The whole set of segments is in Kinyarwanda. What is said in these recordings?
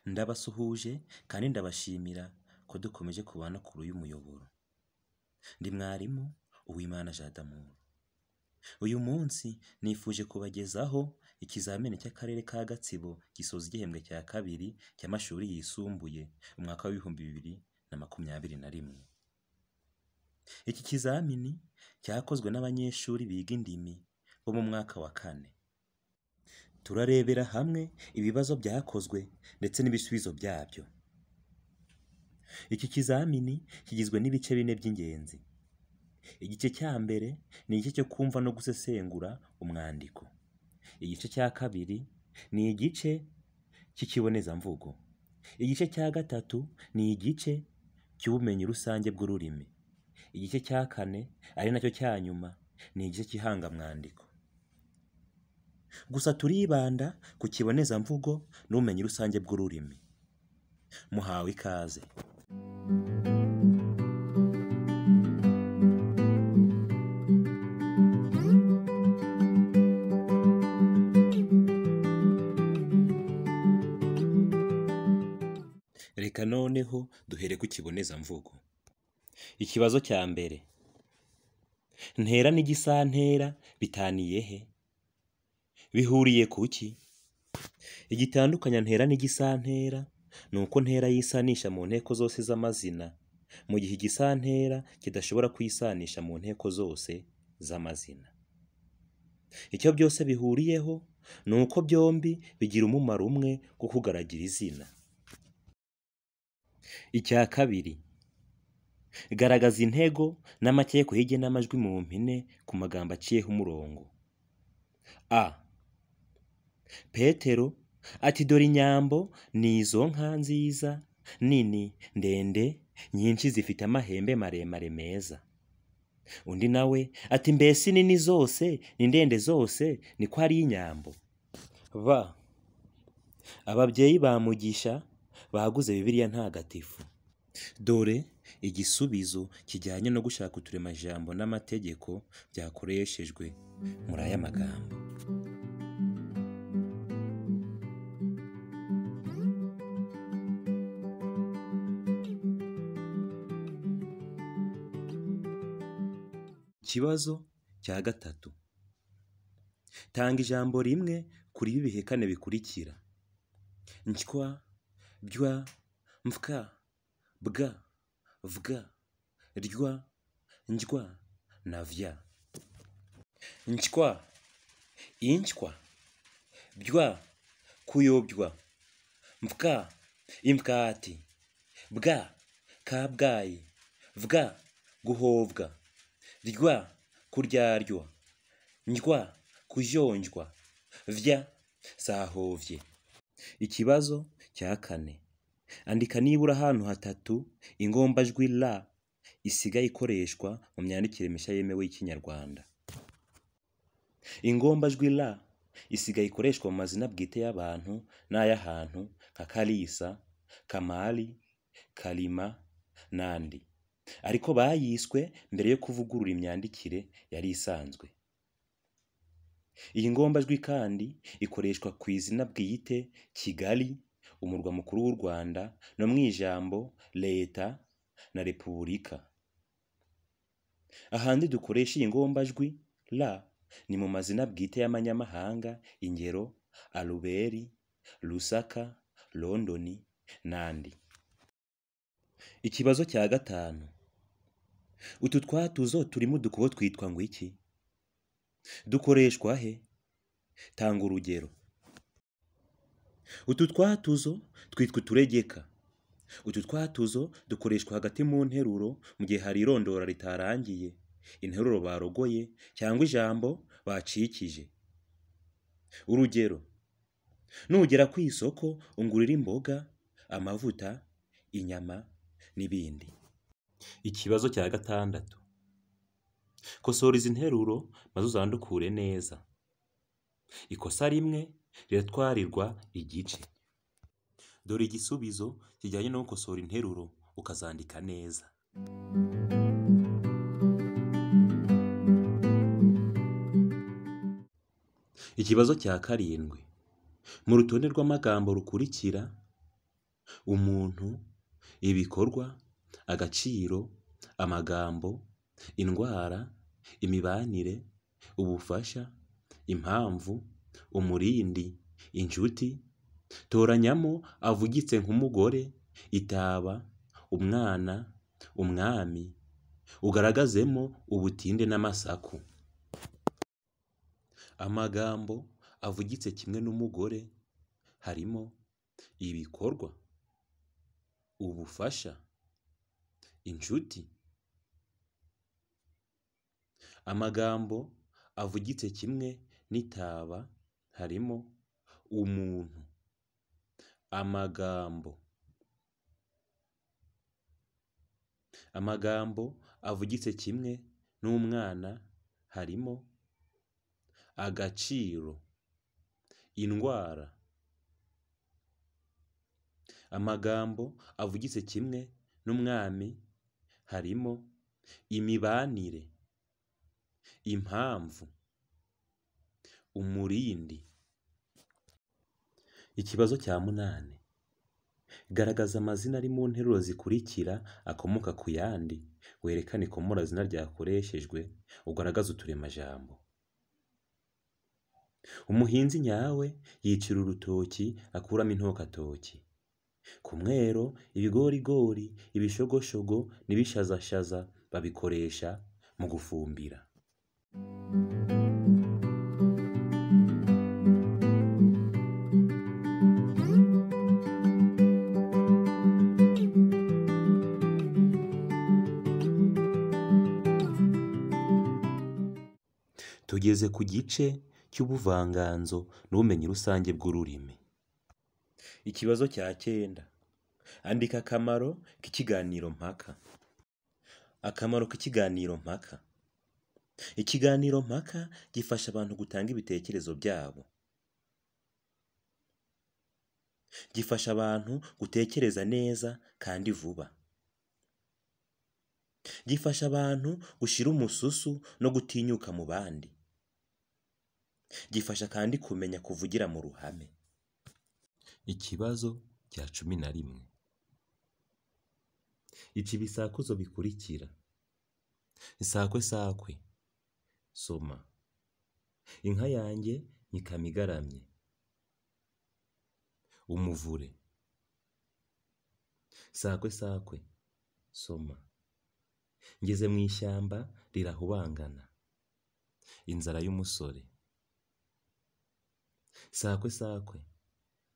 Ndabasuhuje kandi ndabashimira ko dukomeje kubana kure y'umuyoboro. Ndi mwarimu Uwimana Jean d'Amour. Uyu munsi nifuje kubagezaho ikizamini cy'Akarere ka Gatsibo gisoza igihembwe cya kabiri cy'amashuri yisumbuye umwaka w'ibihumbi bibiri na makumyabiri na rimwe. Iki kizamini cyakozwe n'abanyeshuri biga indimi bo mu mwaka wa kane. Turarebera hamwe ibibazo byakozwe ndetse n'ibisubizo byabyo. Iki kizamini kigizwe n'ibice bine by'ingenzi. Igice cya mbere ni igice cyo kumva no gusesengura umwandiko. Igice cya kabiri ni igice cy'ikibonezamvugo. Igice cya gatatu ni igice cy'ubumenyi rusange bw'ururimi. Igice cya kane ari na cyo cya nyuma ni igice cy'ihangamwandiko. Gusa turibanda ku kibonezamvugo n'ubumenyi rusange bw'ururimi. Muhawe ikaze. Reka noneho duhere ku kibonezamvugo. Ikibazo cya mbere. Ntera n'igisantera bitaniye he? Bihuriye ku ki? Igitandukanya ntera n'igisantera ni uko ntera yisanisha mu nteko zose z'amazina, mu gihe igisantera kidashobora kwisanisha mu nteko zose z'amazina. Icyo byose bihuriyeho ni uko byombi bigira umumaro umwe wo kugaragira izina. Icya kabiri. Garagaza intego n'amakeko y'igenamajwi mu mpine ku magambo aciyeho umurongo. A. Petero ati dore inyambo ni izo nka nziza nini ndende nyinshi zifite amahembe maremare meza. Undi nawe ati mbese nini zose ni ndende zose ni ko ari inyambo. B. Ababyeyi ba Mugisha baguze Bibiliya ntagatifu. Dore igisubizo kijyanye no gushaka uturemajambo n'amategeko byakoreshejwe muri aya magambo. Ikibazo cya gatatu. Tanga ijambo rimwe kuri ibi bihekane bikurikira. Nshywa, bywa, mfwa, bwa, vwa, rywa, njywa na vya. Nshywa, inshywa, bywa, kuyobywa, mfwa, imfwati, bwa, kabgayi, vwa, guhovwa, rywa, kuryarywa, njywa, kujonjwa, vya, zahovye. Ikibazo cya kane. Andika nibura ahantu hatatu ingombajwi la isigaye ikoreshwa mu myandikire mishya yemewe y'Ikinyarwanda. Ingombajwi la isigaye ikoreshwa mu mazina bwite y'abantu n'ay'ahantu nka Kalisa, Kamari, Kalima n'andi. Ariko bayiswe mbere yo kuvugurura imyandikire yari isanzwe. Iyi ngombajwi kandi ikoreshwa ku izina bwite Kigali, umurwa mukuru w'u Rwanda no mu ijambo leta na repubulika. Ahandi dukoresha iyi ngombajwi la ni mu mazina bwite y'amanyamahanga ingero Aruberi, Lusaka, Londoni n'andi. Ikibazo cya gatanu. Utu twatuzo turimo udukubo twitwa ngo iki? Dukoreshwa he? Tanga urugero. Utu twatuzo twitwa uturegeka. Utu twatuzo dukoreshwa hagati mu nteruro mu gihe hari irondora ritarangiye, interuro barogoye cyangwa ijambo bacikije. Urugero: Nugera ku isoko ungurira imboga, amavuta, inyama n'ibindi. Ikibazo cya gatandatu. Kosora izi nteruro maze uzandukure neza. Ikosa rimwe riratwarirwa igice. Dore igisubizo kijyanye no gukosora interuro ukazandika neza. Ikibazo cya karindwi. Mu rutonde rw'amagambo rukurikira umuntu, ibikorwa, agaciro, amagambo, indwara, imibanire, ubufasha, impamvu, umurindi, inshuti, toranyamo avugitse nk'umugore, itaba, umwana, umwami, ugaragazemo ubutinde n'amasaku. Amagambo avugitse kimwe n'umugore harimo ibikorwa, ubufasha, inshuti. Amagambo avugitse kimwe n'itaba harimo umuntu, amagambo. Amagambo avugitse kimwe n'umwana harimo agaciro, indwara. Amagambo avugitse kimwe n'umwami harimo imibanire, impamvu, umurindi. Ikibazo cya munani garagaza amazina ari mu nteruro zikurikira akomoka ku yandi, werekane ikomorazina ryakoreshejwe, ugaragaze uturemajambo. Umuhinzi nyawe yicira urutoki akuramo intokatoki. Ku mwero, ibigorigori, ibishogoshogo n'ibishazashaza babikoresha mu gufumbira. Tugeze ku gice cy'ubuvanganzo n'ubumenyi rusange bw'ururimi. Ikibazo cya cyenda andika akamaro k'ikiganiro mpaka. Akamaro k'ikiganiro mpaka. Ikiganiro mpaka gifasha abantu gutanga ibitekerezo byabo. Gifasha abantu gutekereza neza kandi vuba. Gifasha abantu gushira umususu no gutinyuka mu bandi. Gifasha kandi kumenya kuvugira mu ruhame. Ikibazo cya cumi na rimwe. Ica ibisakuzo bikurikira: isakwesakwe, soma, inka yanjye nyikama igaramye, umuvure, sakwesakwe, soma, ngeze mu ishyamba rirahubangana, inzara y'umusore, sakwesakwe,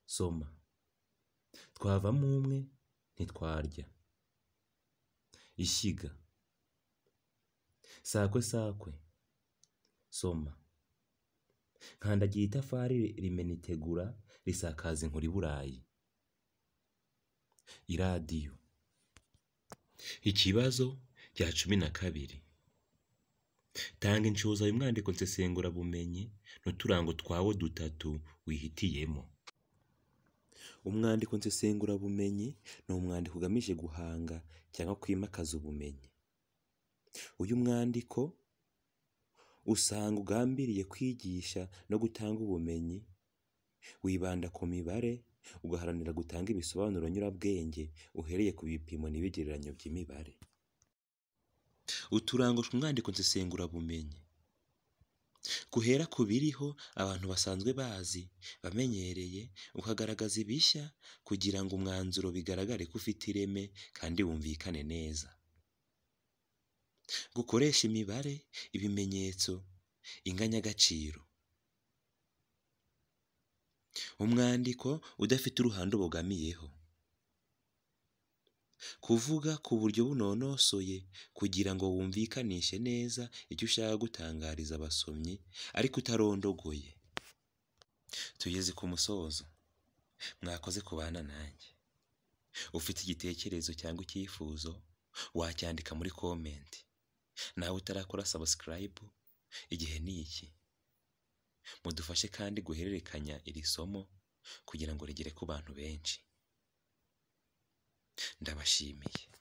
soma, twavamo umwe ntitwarya, ishyiga, sakwesakwe, soma, nkandagiye itafari rimena itegura risakaza inkuru i Burayi, iradiyo. Ikibazo cya cumi na kabiri. Tanga inshoza mu mwandiko nsesengurabumenyi n'uturango twawo dutatu wihitiyemo. Umwandiko nsesengurabumenyi ni umwandiko ugamije guhanga cyangwa kwimakaza ubumenyi. Uyu mwandiko usanga ugambiriye kwigisha no gutanga ubumenyi, wibanda ku mibare, ugaharanira gutanga ibisobanuro nyurabwenge uhereye ku bipimo n'ibigereranyo by'imibare. Uturango tw'umwandiko nsesengurabumenyi. Guhera ku biriho abantu basanzwe bazi, bamenyereye, ukagaragaza ibishya kugira ngo umwanzuro bigaragare ko ufite ireme kandi wumvikane neza. Gukoresha imibare, ibimenyetso, inganyagaciro. Umwandiko udafite uruhande ubogamiyeho. Kuvuga ku buryo bunonosoye kugira ngo wumvikanishe neza icyo ushaka gutangariza abasomyi ariko utarondogoye. Tugeze ku musozo. Mwakoze kubana nanjye. Ufite igitekerezo cyangwa icyifuzo wacyandika muri komenti. Nawe utarakora sabusikarayibu igihe ni iki. Mudufashe kandi guhererekanya iri somo kugira ngo rigere ku bantu benshi. Ndabashimiye.